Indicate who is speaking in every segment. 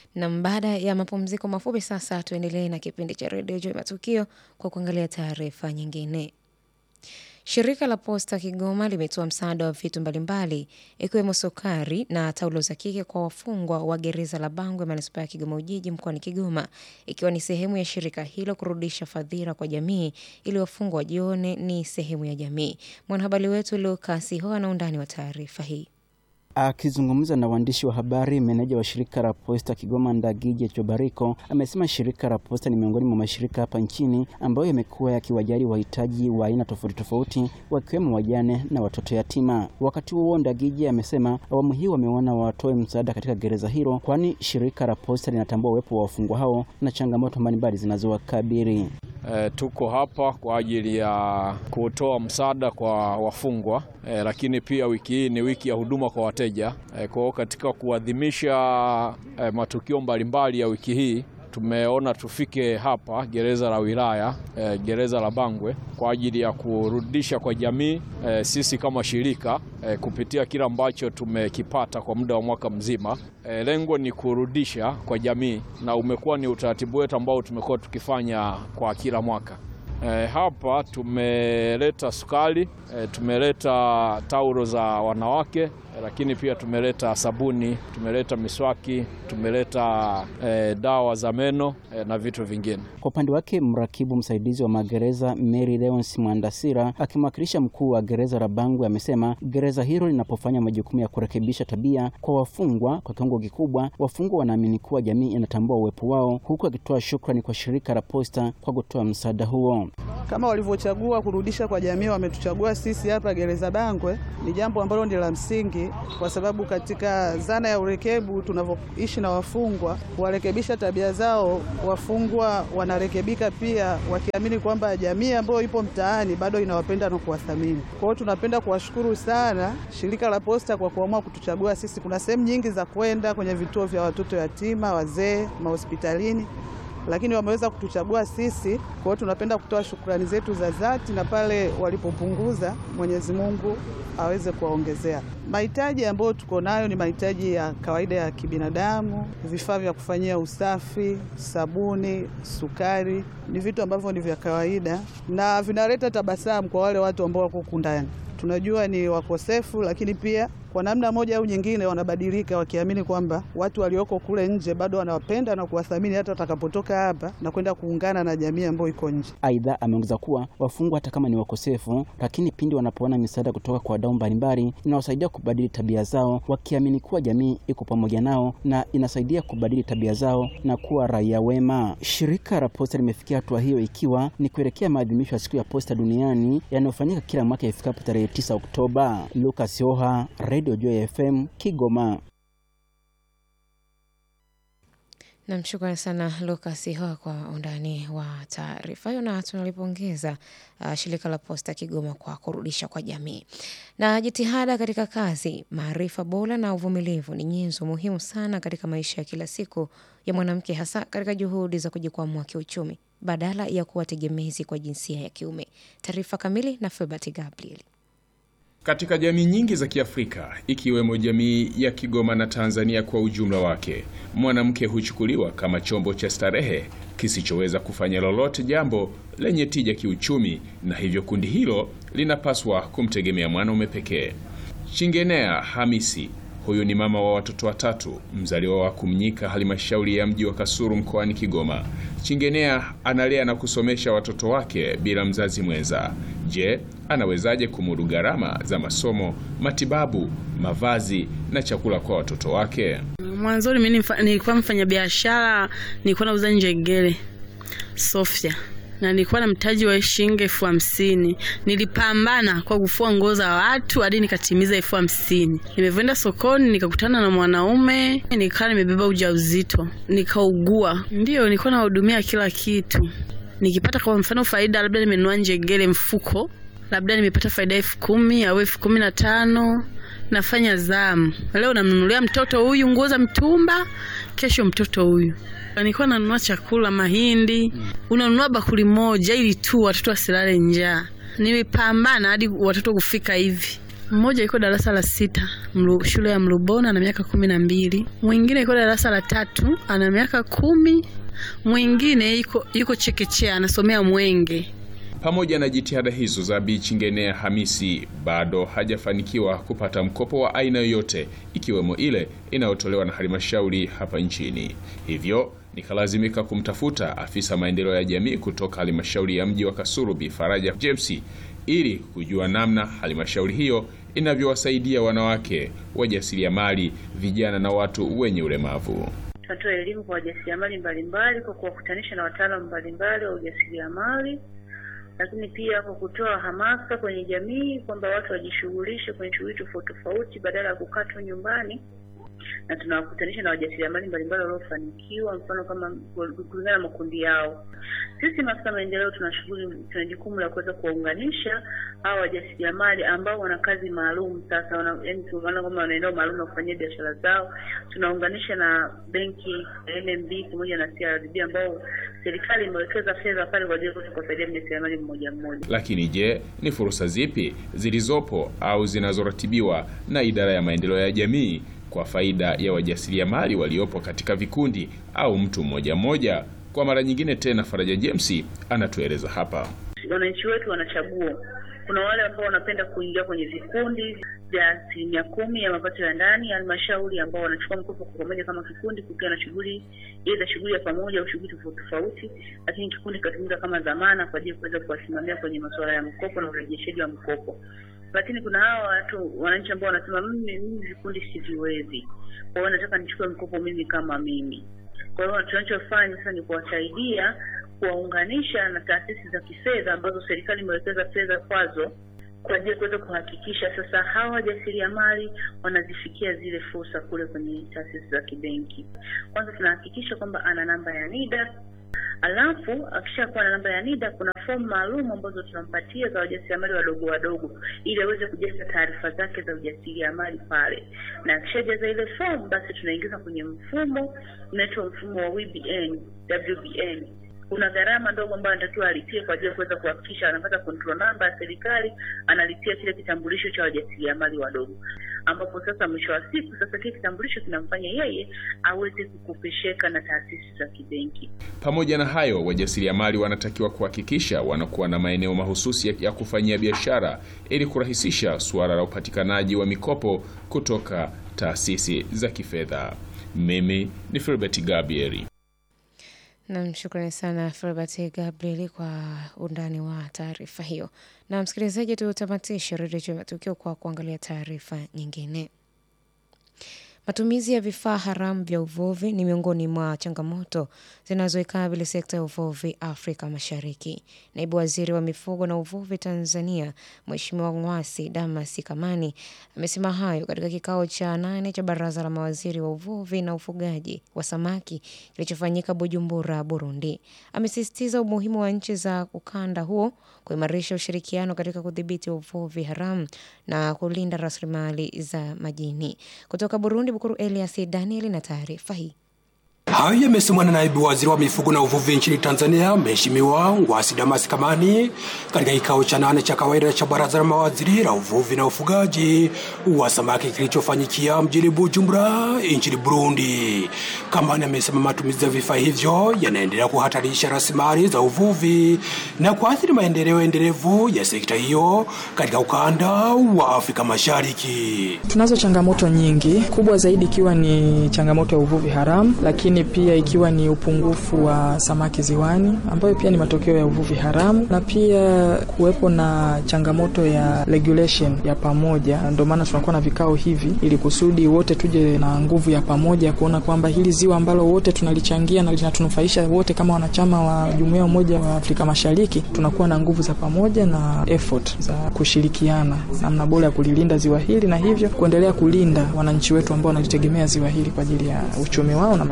Speaker 1: Na baada ya mapumziko mafupi sasa, tuendelee na kipindi cha redio Juu Matukio kwa kuangalia taarifa nyingine. Shirika la Posta Kigoma limetoa msaada wa vitu mbalimbali ikiwemo sukari na taulo za kike kwa wafungwa wa gereza la Bangwe manispaa ya Kigoma Ujiji mkoani Kigoma, ikiwa ni sehemu ya shirika hilo kurudisha fadhila kwa jamii ili wafungwa wajione ni sehemu ya jamii. Mwanahabari wetu Lukas Ho ana undani wa taarifa hii.
Speaker 2: Akizungumza na waandishi wa habari, meneja wa shirika la Posta Kigoma Ndagije Chobariko amesema shirika la Posta ni miongoni mwa mashirika hapa nchini ambayo yamekuwa yakiwajali wahitaji wa aina tofauti tofauti wakiwemo wajane na watoto yatima. Wakati huo, Ndagije amesema awamu hii wameona watoe msaada katika gereza hilo, kwani shirika la Posta linatambua uwepo wa wafungwa hao na changamoto mbalimbali zinazowakabili.
Speaker 3: E, tuko hapa kwa ajili ya kutoa msaada kwa wafungwa e, lakini pia wiki hii ni wiki ya huduma kwa wateja e, kwa hiyo katika kuadhimisha e, matukio mbalimbali ya wiki hii tumeona tufike hapa gereza la wilaya e, gereza la Bangwe kwa ajili ya kurudisha kwa jamii e, sisi kama shirika e, kupitia kile ambacho tumekipata kwa muda wa mwaka mzima e, lengo ni kurudisha kwa jamii, na umekuwa ni utaratibu wetu ambao tumekuwa tukifanya kwa kila mwaka. E, hapa tumeleta sukari e, tumeleta taulo za wanawake e, lakini pia tumeleta sabuni, tumeleta miswaki, tumeleta e, dawa za meno e, na vitu vingine.
Speaker 2: Kwa upande wake mrakibu msaidizi wa magereza Mary Leons Mwandasira akimwakilisha mkuu wa gereza la Bangwe amesema gereza hilo linapofanya majukumu ya kurekebisha tabia kwa wafungwa kwa kiwango kikubwa, wafungwa wanaamini kuwa jamii inatambua uwepo wao, huku akitoa shukrani kwa shirika la Posta kwa kutoa msaada huo.
Speaker 4: Kama walivyochagua kurudisha kwa jamii, wametuchagua sisi hapa gereza Bangwe, ni jambo ambalo ni la msingi, kwa sababu katika zana ya urekebu tunavyoishi na wafungwa, kuwarekebisha tabia zao, wafungwa wanarekebika pia, wakiamini kwamba jamii ambayo ipo mtaani bado inawapenda na kuwathamini. Kwa hiyo tunapenda kuwashukuru sana shirika la Posta kwa kuamua kutuchagua sisi. Kuna sehemu nyingi za kwenda kwenye vituo vya watoto yatima, wazee, mahospitalini lakini wameweza kutuchagua sisi. Kwa hiyo tunapenda kutoa shukrani zetu za dhati, na pale walipopunguza, Mwenyezi Mungu aweze kuwaongezea. Mahitaji ambayo tuko nayo ni mahitaji ya kawaida ya kibinadamu, vifaa vya kufanyia usafi, sabuni, sukari, ni vitu ambavyo ni vya kawaida na vinaleta tabasamu kwa wale watu ambao wako huku ndani. Tunajua ni wakosefu, lakini pia kwa namna moja au nyingine wanabadilika wakiamini kwamba watu walioko kule nje bado wanawapenda na kuwathamini hata watakapotoka hapa na kwenda kuungana na jamii ambayo iko nje.
Speaker 2: Aidha, ameongeza kuwa wafungwa hata kama ni wakosefu, lakini pindi wanapoona misaada kutoka kwa wadau mbalimbali inawasaidia kubadili tabia zao, wakiamini kuwa jamii iko pamoja nao na inasaidia kubadili tabia zao na kuwa raia wema. Shirika la Posta limefikia hatua hiyo ikiwa ni kuelekea maadhimisho ya siku ya Posta duniani yanayofanyika kila mwaka ifikapo tarehe 9 Oktoba. Lucas Yoha, Radio Joy FM, Kigoma.
Speaker 1: Namshukrani sana Lukas Hoa kwa undani wa taarifa hiyo, na tunalipongeza uh, shirika la Posta Kigoma kwa kurudisha kwa jamii. Na jitihada katika kazi, maarifa bora na uvumilivu ni nyenzo muhimu sana katika maisha ya kila siku ya mwanamke, hasa katika juhudi za kujikwamua kiuchumi badala ya kuwa tegemezi kwa jinsia ya kiume. Taarifa kamili na Filbert Gabriel.
Speaker 5: Katika jamii nyingi za Kiafrika ikiwemo jamii ya Kigoma na Tanzania kwa ujumla wake, mwanamke huchukuliwa kama chombo cha starehe kisichoweza kufanya lolote jambo lenye tija kiuchumi, na hivyo kundi hilo linapaswa kumtegemea mwanaume pekee. Chingenea Hamisi huyu ni mama wa watoto watatu, mzaliwa wa Kumnyika, halmashauri ya mji wa Kasulu mkoani Kigoma. Chingenea analea na kusomesha watoto wake bila mzazi mwenza. Je, anawezaje kumudu gharama za masomo, matibabu, mavazi na chakula kwa watoto wake?
Speaker 6: Mwanzoni mimi nilikuwa mfanya biashara, nilikuwa nauza njegere Sofia na nilikuwa na mtaji wa shilingi elfu hamsini. Nilipambana kwa kufua nguo za watu hadi nikatimiza elfu hamsini. Nimevyoenda sokoni nikakutana na mwanaume, nikawa nimebeba ujauzito, nikaugua. Ndiyo, nilikuwa nahudumia kila kitu. Nikipata kwa mfano faida, labda nimenunua njegere mfuko, labda nimepata faida elfu kumi au elfu kumi na tano nafanya zamu. Leo namnunulia mtoto huyu nguo za mtumba, kesho mtoto huyu nilikuwa nanunua chakula mahindi, unanunua bakuli moja ili tu watoto wasilale njaa. Nimepambana hadi watoto kufika hivi. Mmoja yuko darasa la sita mlu, shule ya Mlubona ana miaka kumi na mbili. Mwingine yuko darasa la tatu ana miaka kumi. Mwingine yuko, yuko chekechea anasomea Mwenge.
Speaker 5: Pamoja na jitihada hizo za Bi Chingenea Hamisi, bado hajafanikiwa kupata mkopo wa aina yoyote, ikiwemo ile inayotolewa na halmashauri hapa nchini. Hivyo nikalazimika kumtafuta afisa maendeleo ya jamii kutoka halmashauri ya mji wa Kasulu, Bi Faraja James, ili kujua namna halmashauri hiyo inavyowasaidia wanawake wajasiriamali, vijana na watu wenye ulemavu.
Speaker 7: Tunatoa elimu kwa wajasiriamali mbalimbali kwa kuwakutanisha na wataalamu mbalimbali wa ujasiriamali, lakini pia kwa kutoa hamasa kwenye jamii kwamba watu wajishughulishe kwenye shughuli tofauti tofauti badala ya kukaa tu nyumbani, na tunawakutanisha na wajasiriamali mbalimbali waliofanikiwa, mfano kama kulingana na makundi yao. Sisi maafisa maendeleo tuna shughuli, tuna jukumu la kuweza kuwaunganisha hao wajasiriamali ambao wana kazi maalum. Sasa wana, yani tunaona kwamba wana eneo maalum la kufanyia biashara zao, tunaunganisha na benki ya NMB pamoja na CRDB ambao serikali imewekeza fedha pale kwa ajili ya kuwasaidia mjasiriamali mmoja mmoja.
Speaker 5: Lakini je, ni fursa zipi zilizopo au zinazoratibiwa na idara ya maendeleo ya jamii kwa faida ya wajasiriamali waliopo katika vikundi au mtu mmoja mmoja? Kwa mara nyingine tena, Faraja James anatueleza hapa.
Speaker 7: Wananchi wetu wanachagua. Kuna wale ambao wanapenda kuingia kwenye vikundi vya asilimia kumi ya mapato ya ndani ya halmashauri ambao wanachukua mkopo kwa pamoja kama kikundi, kukiwa na shughuli aidha shughuli ya pamoja au shughuli tofauti tofauti, lakini kikundi kikatumika kama dhamana kwa ajili ya kuweza kuwasimamia kwenye masuala ya mkopo na urejeshaji wa mkopo. Lakini kuna hawa watu wananchi ambao wanasema mimi mimi vikundi siviwezi, kwa hiyo nataka nichukue mkopo mimi kama mimi. Kwa hiyo tunachofanya sasa ni kuwasaidia kuwaunganisha na taasisi za kifedha ambazo serikali imewekeza fedha kwazo kwa ajili ya kuweza kuhakikisha sasa hawa wajasiriamali wanazifikia zile fursa kule kwenye taasisi za kibenki. Kwanza tunahakikisha kwamba ana namba ya NIDA, alafu akishakuwa na namba ya NIDA kuna fomu maalum ambazo tunampatia za wajasiriamali wadogo wadogo, ili aweze kujaza taarifa zake za ujasiriamali pale, na akishajaza ile fomu, basi tunaingiza kwenye mfumo unaitwa mfumo wa WBN, WBN kuna gharama ndogo ambayo anatakiwa alipie kwa ajili ya kuweza kuhakikisha anapata control number ya serikali, analipia kile kitambulisho cha wajasiriamali wadogo, ambapo sasa mwisho wa siku sasa kile kitambulisho kinamfanya yeye aweze kukopesheka na taasisi za kibenki.
Speaker 5: Pamoja na hayo, wajasiriamali wanatakiwa kuhakikisha wanakuwa na maeneo mahususi ya kufanyia biashara ili kurahisisha suala la upatikanaji wa mikopo kutoka taasisi za kifedha. Mimi ni Filbert Gabrieli.
Speaker 1: Nam, shukrani sana Filbert Gabriel kwa undani wa taarifa hiyo. Na msikilizaji, tutamatishe redio ya matukio kwa kuangalia taarifa nyingine. Matumizi ya vifaa haramu vya uvuvi ni miongoni mwa changamoto zinazoikabili sekta ya uvuvi Afrika Mashariki. Naibu waziri wa mifugo na uvuvi Tanzania, Mheshimiwa Ngwasi Damas Kamani amesema hayo katika kikao cha nane cha baraza la mawaziri wa uvuvi na ufugaji wa samaki kilichofanyika Bujumbura, Burundi. Amesisitiza umuhimu wa nchi za ukanda huo kuimarisha ushirikiano katika kudhibiti uvuvi haramu na kulinda rasilimali za majini. Kutoka Burundi, Bukuru Elias Daniel na taarifa hii.
Speaker 8: Hayo yamesemwa na naibu waziri wa mifugo na uvuvi nchini Tanzania, Mheshimiwa Ngwasi Damas Kamani katika kikao cha nane cha kawaida cha baraza la mawaziri la uvuvi na ufugaji wa samaki kilichofanyikia mjini Bujumbura nchini Burundi. Kamani amesema matumizi ya vifaa hivyo yanaendelea kuhatarisha rasilimali za uvuvi na kuathiri maendeleo endelevu ya sekta hiyo katika ukanda wa Afrika Mashariki.
Speaker 9: Tunazo changamoto nyingi, kubwa zaidi ikiwa ni changamoto ya uvuvi haramu, lakini pia ikiwa ni upungufu wa samaki ziwani ambayo pia ni matokeo ya uvuvi haramu, na pia kuwepo na changamoto ya regulation ya pamoja. Ndio maana tunakuwa na vikao hivi ili kusudi wote tuje na nguvu ya pamoja kuona kwamba hili ziwa ambalo wote tunalichangia na linatunufaisha wote kama wanachama wa Jumuiya ya Umoja wa Afrika Mashariki, tunakuwa na nguvu za pamoja na effort za kushirikiana namna bora ya kulilinda ziwa hili na hivyo kuendelea kulinda wananchi wetu ambao wanalitegemea ziwa hili kwa ajili ya uchumi wao na maisha yao ya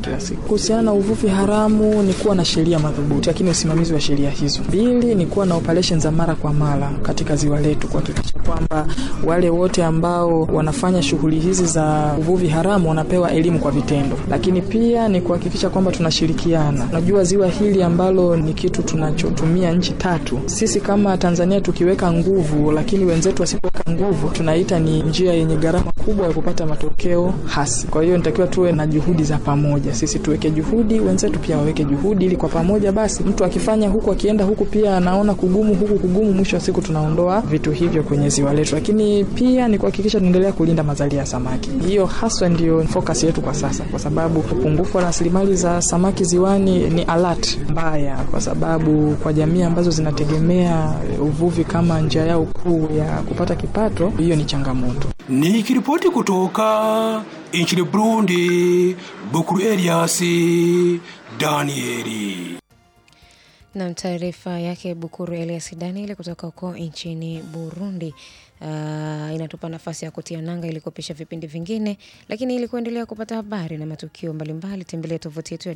Speaker 9: kila siku. Kuhusiana na uvuvi haramu ni kuwa na sheria madhubuti, lakini usimamizi wa sheria hizo. Mbili ni kuwa na operesheni za mara kwa mara katika ziwa letu, kuhakikisha kwamba wale wote ambao wanafanya shughuli hizi za uvuvi haramu wanapewa elimu kwa vitendo, lakini pia ni kuhakikisha kwamba tunashirikiana. Unajua ziwa hili ambalo ni kitu tunachotumia nchi tatu, sisi kama Tanzania tukiweka nguvu, lakini wenzetu wasipoweka nguvu, tunaita ni njia yenye gharama kubwa ya kupata matokeo hasi. Kwa hiyo nitakiwa tuwe na juhudi za pamoja, sisi tuweke juhudi, wenzetu pia waweke juhudi, ili kwa pamoja basi mtu akifanya huku akienda huku pia anaona kugumu huku kugumu, mwisho wa siku tunaondoa vitu hivyo kwenye ziwa letu. Lakini pia ni kuhakikisha tunaendelea kulinda mazalia ya samaki. Hiyo haswa ndio focus yetu kwa sasa, kwa sababu upungufu wa rasilimali za samaki ziwani ni alert mbaya, kwa sababu kwa jamii ambazo zinategemea uvuvi kama njia yao kuu ya kupata kipato, hiyo ni changamoto.
Speaker 8: Nikiripoti kutoka nchini Burundi, Bukuru Elias Danieli.
Speaker 1: Nam, taarifa yake Bukuru Elias Daniel kutoka huko nchini Burundi. Uh, inatupa nafasi ya kutia nanga ili kupisha vipindi vingine, lakini ili kuendelea kupata habari na matukio mbalimbali, tembelea tovuti yetu ya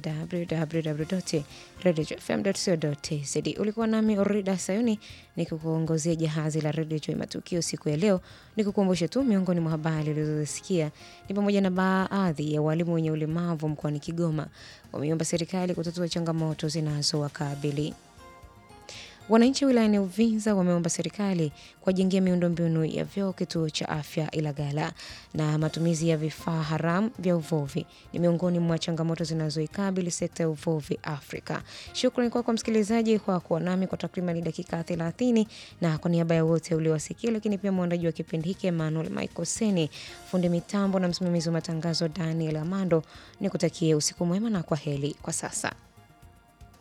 Speaker 1: www.radiofm.co.tz. Ulikuwa nami Orida Sayuni nikikuongozea jahazi la Radio Joy Matukio siku ya leo. Nikukumbushe tu miongoni mwa habari ulizosikia ni pamoja na baadhi ya walimu wenye ulemavu mkoani Kigoma wameomba serikali kutatua changamoto zinazowakabili. Wananchi wilayani Uvinza wameomba serikali kuwajengea miundombinu ya vyoo kituo cha afya Ilagala. Na matumizi ya vifaa haramu vya uvuvi ni miongoni mwa changamoto zinazoikabili sekta ya uvuvi Afrika. Shukrani kwako kwa msikilizaji kwa kuwa nami kwa takriban dakika 30, na kwa niaba ya wote uliowasikia, lakini pia mwandaji wa kipindi hiki Emmanuel Michael Seni, fundi mitambo na msimamizi wa matangazo Daniel Amando, ni kutakie usiku mwema na kwa heri kwa sasa.